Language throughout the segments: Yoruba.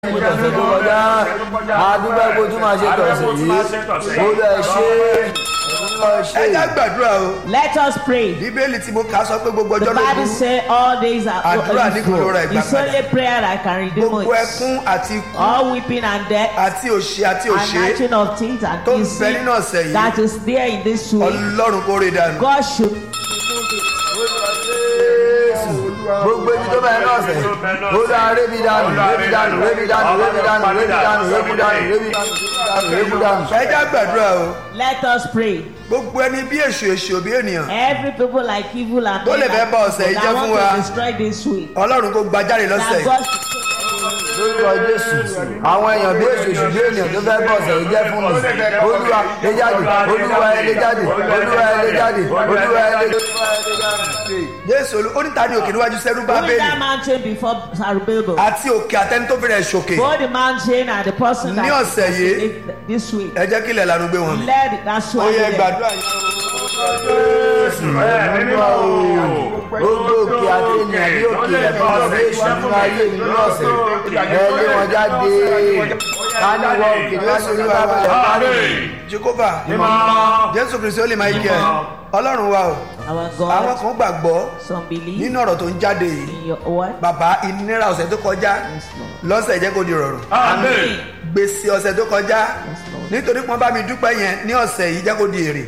mo tọ̀sẹ̀ tó kọjá máa dúpẹ́ kó tún máa ṣe tọ̀sẹ̀ yìí mo lọ ẹ ṣe mo lọ ṣe. ẹ já gbàdúrà o Let us pray. bíbélì tí mo kà á sọ pé gbogbo The ọjọ́ ló Bible burú say all days are Àdúrà ní kò lóra evil. ìgbà It's only prayer that can redeem gbogbo us. ẹkún àti ikú All weeping and death àti òṣè àti and òṣè gnashing of teeth and tó ń bẹ kissing nínú ọ̀sẹ̀ yìí that is there in this week. ọlọ́run kó rè dànù. God should gbogbo ibi tó bá yẹn náà sẹ̀ olúwa rébi dànù rébi dànù rébi dànù rébi dànù rébi dànù rébi dànù rébi dànù rébi dànù. ẹ já gbàdúrà o let us pray. gbogbo ẹni bí èṣù èṣù òbí ènìyàn Every people like evil and Tó lè men fẹ́ and bá ọ̀sẹ̀ yìí people jẹ́ that fún want wa. to destroy this week. ọlọ́run kó gbajáre lọ́sẹ̀ That yìí God lórúkọ jésù àwọn èèyàn bí èṣù èṣù bí ènìyàn tó fẹ́ bọ̀ ọ̀sẹ̀ yìí jẹ́ fún mi olúwa lé jáde olúwa ẹ lé jáde olúwa ẹ lé jáde olúwa ẹ lé jáde. jésù olú oníta ni òkè níwájú sẹ́rú Who is bábélì that mountain before Zerubbabel? àti òkè àtẹni tó fẹ́rẹ̀ ṣòkè Both the mountain and the person that Ní ọ̀sẹ̀ yìí, is this week. ẹ jẹ́ kí ilẹ̀ lanu gbé wọn mi. Let that ó swallow yẹ them. gbàdúrà yìí. gbogbo òkè àti ènìyàn bí òkè ẹ̀fọ́ bí èṣù nínú ayé mi ní ọ̀sẹ̀ ẹ lé wọn jáde ká ní wọ òkè níwájú olúwa bẹ̀rẹ̀ parí. jehova jésù kristu ó lè máa kí ẹ ọlọ́run wa o Our àwọn God, kan gbàgbọ́ some believe nínú ọ̀rọ̀ tó ń jáde yìí in your word. bàbá ìnira ọ̀sẹ̀ tó kọjá Yes, Lord. lọ́sẹ̀ jẹ́ kó di rọrùn Amen. gbèsè ọ̀sẹ̀ tó kọjá Yes, Lord. nítorí pọ́n bá mi dúpẹ́ yẹn ní ọ̀sẹ̀ yìí jẹ́ kó di èrè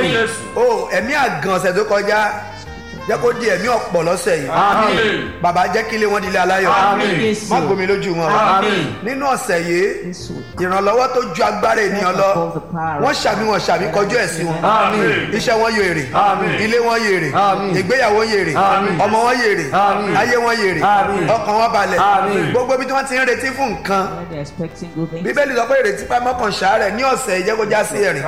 o ẹ̀mí àgàn ọ̀sẹ̀ tó kọjá jẹ́ kó di ẹ̀mí ọ̀pọ̀ lọ́sẹ̀ yìí bàbá jẹ́ kí ilé wọn di ilé aláyọ̀ Yes, má Lord. gbomi lójú wọn nínú ọ̀sẹ̀ yìí This week. ìrànlọ́wọ́ tó ju agbára ènìyàn lọ Above the power. wọ́n ṣàmì wọn ṣàmì kọjú ẹ̀ sí wọn iṣẹ́ wọn yóò èrè ilé wọn yóò èrè ìgbéyàwó yóò èrè ọmọ wọn yóò èrè ayé wọn yóò èrè ọkàn wọn balẹ̀ gbogbo ibi tí wọ́n ti ń retí fún nǹkan When they're expecting good things. bíbélì sọ pé ìrètí pamọ́ kan ṣàárẹ̀ ní ọ̀sẹ̀ ìjẹ́kọjá sí ẹ̀rìn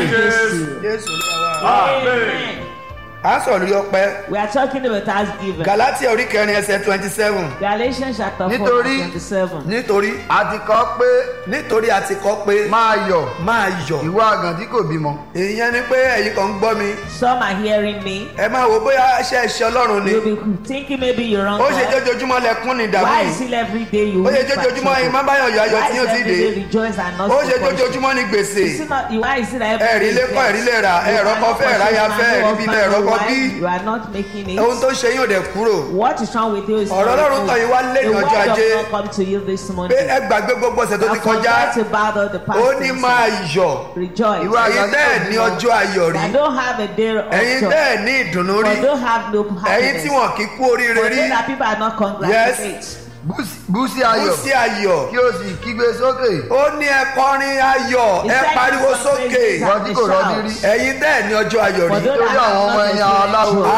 jésù ní àwa Amen. à ń sọ̀rọ̀ lórí ọpẹ́ We are talking about thanksgiving. galatia orí kẹrin ẹsẹ̀ twenty seven Galatians chapter 4 Nítorí- verse 27. nítorí a ti kọ́ pé nítorí a ti kọ́ pé máa yọ̀ máa yọ̀ ìwọ àgàn tí kò bímọ. ìyẹn ni pé ẹ̀yin kan ń gbọ́ mi Some are hearing me. ẹ máa wo bóyá iṣẹ́ iṣẹ́ ọlọ́run ni You'll be thinking maybe you're wrong. ó ṣe God. jójoojúmọ́ lẹkún ní ìdààmú Why yìí is it every day you ó ṣe weep and jójoojúmọ́ yìí má trouble? báyọ̀ yọ ayọ̀ Why tí is yóò ti every dé day rejoice and not ó ṣe supportion? jójoojúmọ́ ní gbèsè Is it not, why is it every ẹ̀rí day lé kọ́ ẹ̀rí lè rà ẹ̀rọ kan fẹ́ ẹ̀ráyà fẹ́ ẹ̀rí bí ẹ̀rọ kan bí You are not making it. ohun tó ń ṣe yín ò dẹ̀ kúrò What is wrong with you is Ọ̀rọ̀ not Ọlọ́run good. tàn yín wá lé ní The ọjọ́ word of Ajé. God come to you this pé morning. ẹ gbàgbé gbogbo ọ̀sẹ̀ tó ti And kọjá forget about all the past ó ní things. máa yọ̀ Rejoice. Ìwọ ẹ̀yin bẹ́ẹ̀ ní ọjọ́ ayọ̀ rí I don't have a day of ẹ̀yin joy. bẹ́ẹ̀ ní ìdùnnú rí I don't have no ẹ̀yin tí happiness. wọn kì í kú oríire For rí those that people are not congratulate. Búsí- búsí kú ayọ̀ sí ayọ̀ kí o sì kígbe sókè. ó ní ẹ kọrin ayọ̀ He ẹ said pariwo some sókè praises Wọ́n and tí they kò rọ́jú shout. rí. ẹ̀yin bẹ́ẹ̀ ní ọjọ́ ayọ̀ For rí those Nítorí that have àwọn not ọmọ ẹ̀yìn aláwo experienced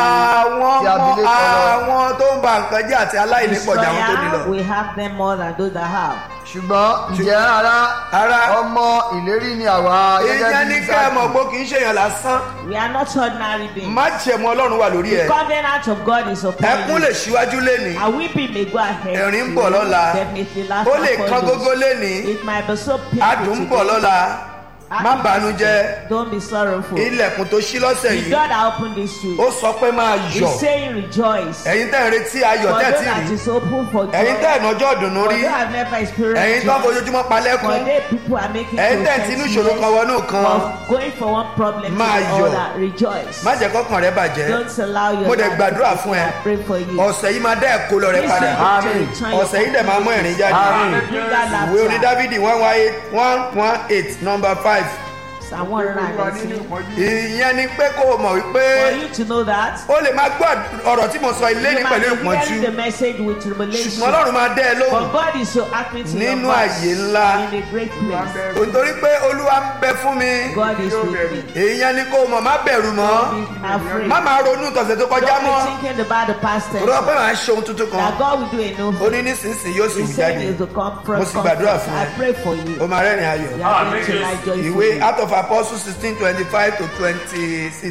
àwọn Tí a ọmọ fi lé kọ́ lọ. àwọn tó ń ba nǹkan jẹ́ àti aláìní pọ̀ jù àwọn tó ní lọ. destroyer, we have them more than those that have. ṣùgbọ́n ǹjẹ́ ara Ará. ọmọ ìlérí ni àwa gẹ́gẹ́ ìyẹn bí ní ká ẹ mọ̀ Ísákì. pé kì í ṣèyàn lásán We are not ordinary beings. má jẹ̀mú ọlọ́run wà lórí ẹ̀ Covenant of God is upon ẹkún you. lè ṣíwájú lénìí And weeping may go ahead. Ẹ̀rín ń to bọ̀ you. lọ́la. Definitely laughter ó lè kán follows. gógó lénìí It might be so painful adùn ń bọ̀ today. lọ́la má bànújẹ́ Don't be sorrowful. ilẹ̀kùn tó ṣí lọ́sẹ̀ The yìí God that opened this week ó sọ pé máa yọ̀ is saying rejoice. ẹ̀yin tẹ́ ń retí ayọ̀ For tẹ́ those tí that rí is open for joy. ẹ̀yin tẹ́ ẹ̀ nọjọ́ ìdùnnú For rí those that have never ẹ̀yin experienced tó ń joy. fojoojúmọ́ For palẹ́kùn they people are making ẹ̀yin tẹ́ ẹ̀ tí inú ìṣòro kan wọnú kan of going from one problem to Máa the yọ̀. other. Rejoice. má jẹ́ kọ́kàn rẹ bàjẹ́ Don't allow your Mo dẹ̀ life gbàdúrà to fún ẹ. I pray for you. ọ̀sẹ̀ yìí máa dá ẹ̀kọ́ lọ rẹ This padà week to Amen. return your ọ̀sẹ̀ yìí dẹ̀ máa mú ẹ̀rín jáde Amen. Bring that ìwé oní laughter. dávidi one one eight one one eight number five Psalm 119. ìyẹn ni pé kó o mọ̀ wípé For you to know that, o lè máa gbọ́ ọ̀rọ̀ tí mo sọ ilé ní you pẹ̀lú might be ìpọ́njú hearing the message with tribulation. ṣùgbọ́n ọlọ́run máa dẹ́ ẹ But lóhùn God is so happy to Nínú your voice àyè ńlá. in a great place. nítorí pé olúwa ń bẹ fún mi God is with me. ìyẹn ni kó o mọ̀ má bẹ̀rù mọ́ Don't be afraid. má máa ronú tọ̀sẹ̀ tó kọjá Don't mọ́ be thinking about the past tense. rọ pé màá ṣe ohun tuntun kan That God will do a new ó thing. ní nísinsìnyí yóò sì He wù said jáde he will come Mo from sì gbàdúrà fún ẹ. I pray for you. ó máa rẹ́rìn ayọ̀ You are going to lie ìwé joyfully. out of apostles sixteen twenty five to twenty six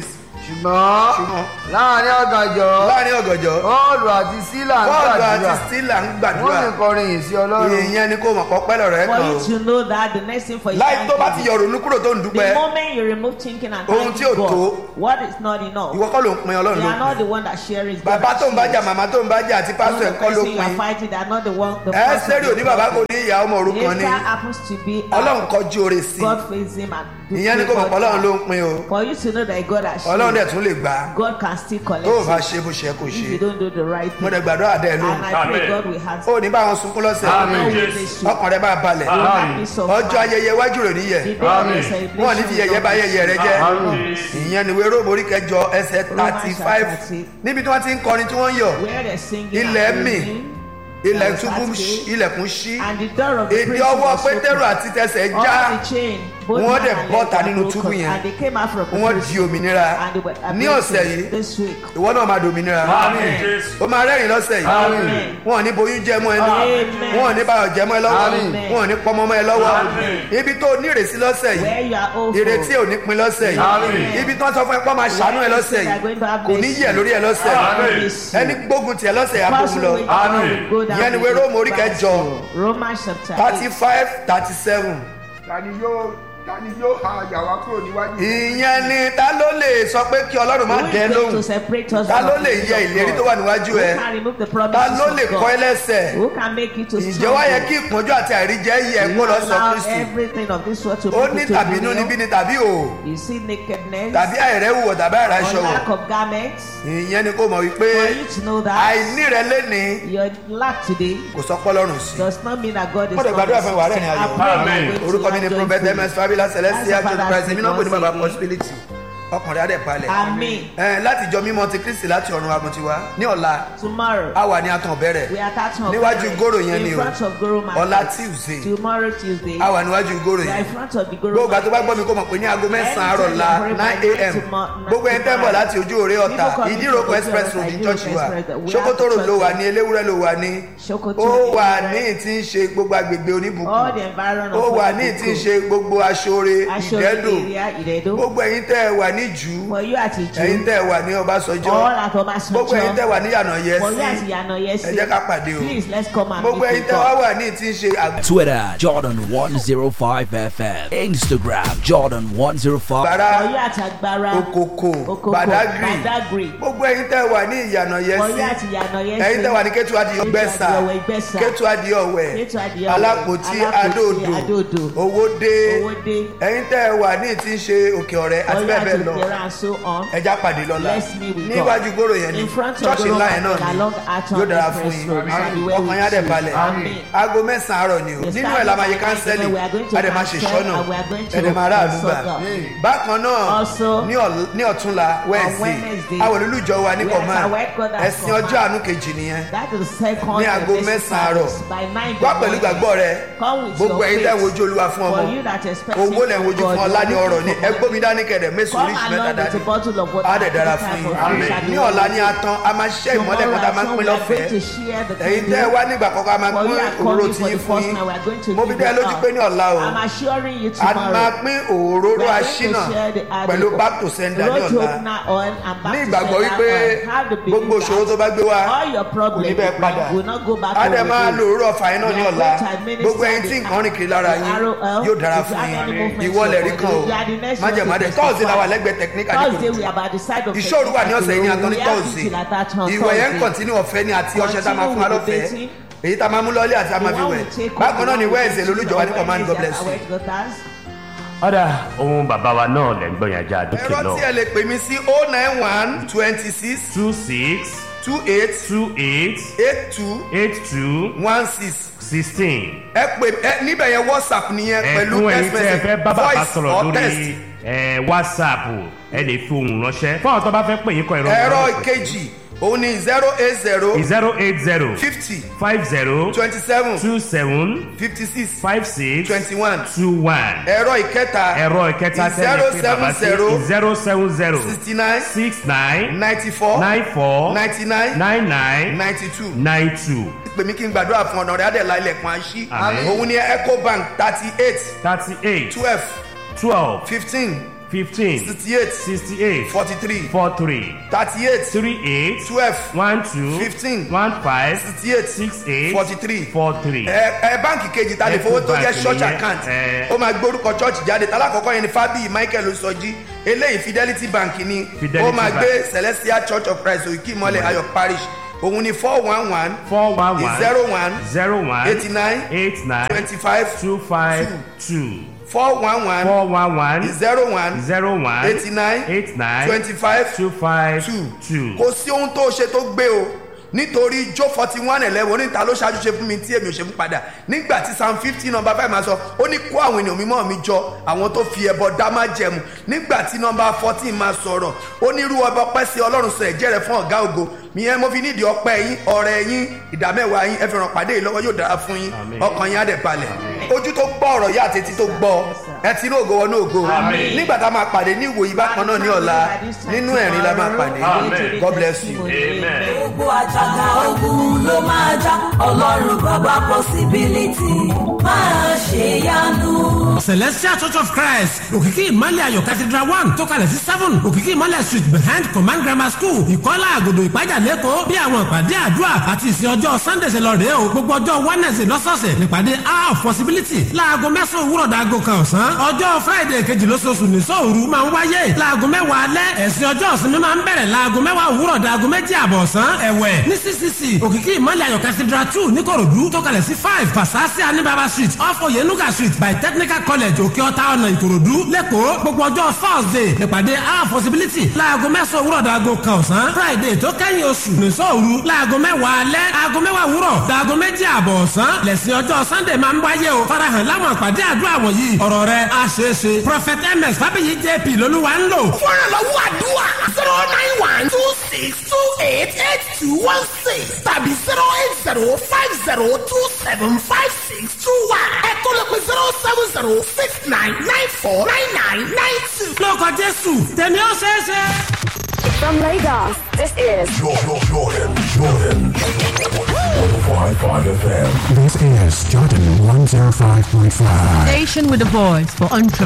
ṣùgbọ́n ṣùgbọ́n láàrin ọ̀gànjọ́ láàrin ọ̀gànjọ́ bọ́ọ̀lù àti sílà ń bọ́ọ̀lù àti gbàdúrà stílà ń wọ́n gbàdúrà sì kọrin yìí sí ọlọ́run ìyẹn ni kò mọ̀ kọ́ pẹ́lẹ̀ rẹ̀ For kan o you to know that the next thing for you láì tó bá ti thank yọ ronú kúrò tó ń you. dúpẹ́ The moment you remove thinking and Ohun tí ò thanking tó. God, what is not enough. ìwọ kọ́ ló ń pin ọlọ́run They ló are not pin the one that share it. bàbá tó ń bájà màmá tó ń bájà àti pásítọ̀ the ẹ̀kọ́ ló person you are pin fighting, they are not the one. The ẹ person sẹ́rí òní bàbá kò ní ìyá ọmọ òrukàn If ni that happens to be ọlọ́run kọjú oore sí God face him and do ìyẹn ni kò mọ̀ pé ọlọ́run ló ń pin o For you to know that God has ọlọ́run shown, dẹ̀ tún lè gbà á God can still collect tó o bá it ṣe bó ṣe yẹ kó if ṣe you don't do the right mo thing. dẹ̀ gbàdúrà dẹ̀ ló And I pray Amen. God will have ó ní báwọn sunkún lọ́sẹ̀ Amen. no witness to ọkàn rẹ̀ bá balẹ̀ will have peace of ọjọ́ mind. ayẹyẹ iwájú rẹ̀ níyẹ̀ The day of Amen. the celebration wọn ò ní fi yẹyẹ bá yẹyẹ rẹ jẹ́ Amen. ìyẹn ni wéró mórí kẹjọ ẹsẹ̀ thirty five níbi tí wọ́n ti ń kọrin tí wọ́n ń yọ̀ where they're singing Ilẹ̀ and mì. praising, ilẹ̀ Yes, túbú that's it. ilẹ̀kùn ṣí and the door of the èdè prison ọwọ́ was pétérù open. àti tẹsẹ̀ All já the chain, both Wọ́n hand dẹ̀ and bọ́ta leg nínú were túbú broken, yẹn. and they came out from the wọ́n prison, di òmìnira and they were ní able ọ̀sẹ̀ to- yìí this week. ìwọ náà máa dòmìnira Àmín Jésù. ó máa rẹ́rìn lọ́sẹ̀ yìí Amen. wọn ò ní boyún jẹ mọ́ ẹ lọ́wọ́ Amen. wọn ò ní báyọ̀ jẹ mọ́ ẹ lọ́wọ́ Amen. wọn ò ní pọmọ mọ́ ẹ lọ́wọ́ Amen. ibi tó ní ìrèsí lọ́sẹ̀ yìí Where you are all ìrètí ò ní pin lọ́sẹ̀ yìí Amen. ibi tí wọ́n sọ fún ẹ pọ́ máa ṣàánú ẹ lọ́sẹ̀ yìí kò ní yẹ̀ lórí ẹ lọ́sẹ̀ Amen. ẹni gbógun tiẹ̀ lọ́sẹ̀ yà bóun lọ Amen. Ìyẹn ni ìwé Róòmù orí kẹjọ. Romans chapter thirty eight. five thirty seven tani yóò tani yóò ha àyà wa kúrò níwájú. ìyẹn ni ta ló lè sọ pé kí ọlọ́run má Who is dẹ going lóhùn to separate us ta from ló the lè grace yẹ of ìlérí God? tó wà níwájú Who ẹ can remove the ta promises ló of lè God? kọ́ ẹ lẹ́sẹ̀ Who can make you to ǹjẹ́ wá yẹ kí ìpọ́njú àti àìríjẹ yẹ kó lọ sọ allow kristi everything of this world to ó put ní it to tàbí inú níbí burial? ni tàbí o You see nakedness tàbí àìrẹ́wùwọ̀ tàbí or àìráṣọ wọ̀ lack of garments. ìyẹn ni kò mọ̀ wípé For you to know that àìní rẹ léni your lack today kò sọ pọ́lọ́run sí does not mean that God is Mo dẹ̀ gbàdúrà fún ìwà rẹ̀ ní ayọ̀. I pray you are Amen. going to orúkọ mi ni have prophet joyful- ms fabila celestia That's the john christ èmi náà pè ní baba Father's possibility ọkùnrin adé palẹ̀ Amen. ẹ láti jọ mímọ́ ti kristi láti ọ̀run aguntiwa ní ọ̀la Tomorrow a wà ní atàn bẹ̀rẹ̀ we are starting of Níwájú Goro. Goro yẹn in ni o. front of Goro market. ọ̀la tuesday Tomorrow Tuesday. a wà níwájú ìgòrò we are yẹn in front of the Goro gbogbo àti bá gbọ́ market. mi kó mọ̀ pé ní aago mẹ́sàn-án àárọ̀ la nine a.m. gbogbo ẹni tẹ́ ń bọ̀ láti ojú òré ọ̀tà ìdíròkọ express road ní church wa sokoto road ló wà ní eléwúrẹ́ ló wà ní Sokoto ó wà Eléwúrẹ́. ní tí ń ṣe gbogbo agbègbè all oníbùkún the environment ó of wà ní tí ń ṣe gbogbo aṣọre Aṣọ ìdẹ́dò area Ìdẹ́dò. gbogbo ẹ̀yin tẹ́ ẹ wà ní jù For you àti ẹ̀yin Ìjú. tẹ́ ẹ wà ní ọbásanjọ́ All at Obasanjo. gbogbo ẹ̀yin tẹ́ ẹ wà ní yànà For you yẹsí àti Yànà Yẹsí. ẹ jẹ́ ká pàdé o Please let's come and gbogbo meet ẹ̀yin with tẹ́ wá God. wà ní tí ń ṣe àgbà Twitter, Jordan105FM. Instagram, Jordan105. For you àti Agbára. okoko Okoko. badagry Badagry. gbogbo ẹ̀yin tẹ́ wà ní ìyànà For you yẹsí àti Yànà Yẹsí. ẹ̀yin tẹ́ wà ní kẹtù adìyọ Kétu gbẹ̀sà Adìyọwẹ̀ Ìgbẹ́sà. kẹtù adìyọ wẹ̀ Kétu Adìyọwẹ̀. alápòtí Alápòtí, adóodò Adóodò. owódé Owódé. ẹ̀yin tẹ́ wà ní tí ń ṣe òkè ọ̀rẹ́ For àti you bẹ́ẹ̀ àti bẹ́ẹ̀ lọ Ìdẹ̀ra and so on. ẹja pàdé lọ́la Let's meet with God. níwájú gbòòrò yẹn ni In front of ṣọ́ọ̀ṣì Goro ńlá yẹn náà Market ni along Aton yóò dára fún Express yín Road. Shall be well ọkàn yín á with dẹ̀ you. balẹ̀ Amen. aago mẹ́sàn-án àárọ̀ ni o Yes, nínú starting ẹ̀ la máa yẹ at kánsẹ́lì nine, we are going to a dẹ̀ máa ṣe cancel ìṣọ́nà and we are going to ẹ̀ dẹ̀ máa rà àdúgbà consult God. bákan náà Also, ní ọ̀l- ní ọ̀túnla wẹ́ẹ̀sì Wednesday, àwọn olùjọ wa ní we are kọ̀má at our headquarters ẹ̀sìn command. ọjọ́ àánú kejì nìyẹn That is the second ní aago service mẹ́sàn-án àárọ̀ service by nine wá in the pẹ̀lú morning. gbàgbọ́ rẹ Come with gbogbo your ẹ̀yin tẹ́ ń faith. wojú olúwa fún ọmọ For you that expect owó lẹ̀ ń wojú fún ọlá ní ọrọ̀ ní ẹgbẹ́ ẹgbómi dání kẹ̀dẹ̀ mẹ́sàn-án Come oríṣi mẹ́ta along with dání a bottle of water. á dẹ̀ dára at the fún time yín of prayer. ní ọ̀la ní atán a máa ṣiṣẹ́ ìmọ́lẹ̀ kan tá a máa ń pín lọ́fẹ̀ẹ́ ẹ̀yin tẹ́ ẹ wá nígbà kọ̀ọ̀kan a máa For pín you are òróró coming tí for yín the fún first yín time, we are going to mo fi give dá ẹ it lójú out. pé ní ọ̀la o I'm assuring you a tomorrow. máa pín òróró We are going to aṣínà share the- uh, pẹ̀lú the- back to sender ní road ọ̀la opener oil and back ní to ìgbàgbọ́ sender wípé oil. Have the belief gbogbo ìṣòro tó that bá gbé wá all your kò ní problems bẹ́ẹ̀ padà will not go back á to dẹ̀ máa the lo òróró ọ̀fà yín náà ní We are ọ̀la going to administer gbogbo ẹyin tí the- nǹkan rìn kiri lára the yín ROL. yóò dára If you fún have yín any movement ìwọ lẹ̀ rí in kan your o body, you are the next one májèmádé to tọ́ọ̀sì la wà testify. lẹ́gbẹ̀ẹ́ technical Thursday nípò we are by the side of ìṣòro wà ní ọ̀sẹ̀ yìí ní àtọ́ ní We have tọ́ọ̀sì till at that on ìwẹ̀ yẹn ń Thursday. kọ̀ntínú ọ̀fẹ́ ní àti ọṣẹ tá a máa fún wa Continue with the lọ́fẹ̀ẹ́ dating. èyí tá a máa mú lọ́lé àti a máa fi The one wẹ̀ we take home, bákan náà the ni one we wẹ́ẹ̀sì take lolújọba ní to command God bless our you. headquarters. ọ̀dà ohun bàbá wa náà lẹ́ ń gbọ́ yẹn ajá àdókè ẹ̀rọ lọ. tí ẹ lè pè mí sí oh nine one twenty six two six two eight two eight eight two eight two one six sixteen. ẹ pè ẹ níbẹ̀ yẹn whatsapp nìyẹn pẹ̀lú ẹ̀fún text ẹ̀yin tẹ́ ẹ message fẹ́ bá bàbá voice sọ̀rọ̀ or text lórí ẹ̀, whatsapp ẹ lè fi ohùn ránṣẹ́ fún àwọn tó bá fẹ́ pè yín kọ ìrọ̀rùn. ẹ̀rọ ìkejì òun ni zero eight zero zero eight zero fifty five zero twenty seven two seven fifty six five six twenty one two one. ẹ̀rọ ìkẹta ẹ̀rọ ìkẹta tẹ́lẹ̀ pé bàbá sí zero seven zero sixty nine six nine ninety four nine four ninety nine nine nine ninety two nine two pè mí kí n gbàdúrà fún ọ̀nà rẹ̀ adẹ̀lá ilẹ̀kùn àṣì Àmín. òun ni ecobank thirty eight thirty eight twelve twelve fifteen fifteen sixty eight sixty eight forty three four three thirty eight three eight twelve one two Fifteen. one five sixty eight six eight forty three four three. ẹ ẹ báǹkì kejì ta lè fowó tó jẹ Ecobank church nìyẹn, account ẹ. ó máa gbórúkọ church jáde talákọ̀ọ́kọ́ yẹn ni fábíyì michael osọjí eléyìí fidelity bank ni Fidelity ó máa Bank. gbé celestial church of christ òkè ìmọ̀lẹ̀ ayọ̀ parish òun ni four one one four one one zero one zero one eighty nine eight nine twenty five two five two four one one four one one zero one zero one eighty nine eight nine twenty five two five two two. kò sí ohun tó ṣe tó gbé o nítorí jó forty one eleven oníta ló ṣáájú ṣe fún mi tí èmi ò ṣe fún padà nígbà tí psalm fifteen number five máa sọ ó ní kó àwọn ènìyàn mímọ́ mi jọ àwọn tó fi ẹbọ dá má jẹmu nígbà tí number fourteen máa sọ̀rọ̀ ó ní irú ọba ọpẹ́ sí ọlọ́run sọ ẹ̀jẹ̀ rẹ̀ fún ọ̀gá ògo ìyẹn mo fi nídìí ọpẹ́ yín ọ̀rẹ́ yín ìdámẹ́wàá yín ẹ fi ràn pàdé yìí lọ́wọ́ yóò dára fún yín Àmín. ọkàn yín á dẹ̀ balẹ̀ ojú tó gbọ́ ọ̀rọ̀ yá àti etí tó gbọ́ ẹ ti ní ògo wọnú ògo Àmín. nígbà tá a máa pàdé ní ìwòyí bákan náà ní ọ̀la nínú ẹ̀rín la máa pàdé Amen. God bless you. amen. gbogbo àjàgà ogun ló máa já ọlọ́run bàbá possibility máa ṣe yanu. celestial church of christ òkìkí ìmọ̀lẹ̀ ayọ̀ cathedral one tó kalẹ̀ sí seven òkìkí ìmọ̀lẹ̀ street behind command grammar school ìkọ́lá àgòdò ìpájà lẹ́kọ̀ọ́ bí àwọn ìpàdé àdúrà àti ìsìn ọjọ́ sunday ṣe lọ rèé o gbogbo ọjọ́ wednesday lọ́sọ̀ọ̀sẹ̀ nípàdé hour of possibility láago mẹ́sàn-án òwúrọ̀ dàgò kan ọ̀sán ọjọ́ friday kejì lóṣooṣù ní sóòru máa ń wáyé láago mẹ́wàá alẹ́ ẹ̀sìn ọjọ́ ìsinmi máa ń bẹ̀rẹ̀ láago mẹ́wàá òwúrọ̀ dàgò méjì àbọ̀ ọ̀sán ẹ̀wẹ̀ ní ccc òkìkí ìmọ̀lẹ̀ ayọ̀ cathedral two níkòròdú tó kalẹ̀ sí five fasasi anibaba street off oyenuga street by technical college òkè ọ̀tá ọ̀nà ìkòròdú lẹ́kọ̀ọ́ gbogbo ọjọ́ thursday nípàdé our possibility láago mẹ́sàn-án òwúrọ̀ dàgò kan ọ̀sán friday tó kẹ́yìn oṣù nìṣọ́ òru láago mẹ́wàá alẹ́ aago mẹ́wàá òwúrọ̀ dàgò méjì àbọ̀ ọ̀sán lẹ́sìn ọjọ́ sunday máa ń wáyé o farahàn láwọn àpàdé àdúrà wọ̀nyí ọ̀rọ̀ rẹ̀ á ṣeé ṣe prophet ms fábíyì jp lolúwa ń lò. fúnra lọ́wọ́ àdúrà zero nine one two six two eight eight two one six tàbí zero eight zero five zero two seven five six two one ẹ̀kọ́ ló pe zero seven zero six nine nine four nine nine nine two. lórúkọ jésù tèmi ó ṣeé ṣe. From Lagos, this is Jordan, Jordan, Jordan. 105.5 FM. This is Jordan 105.5. Station with a voice for entrepreneurs.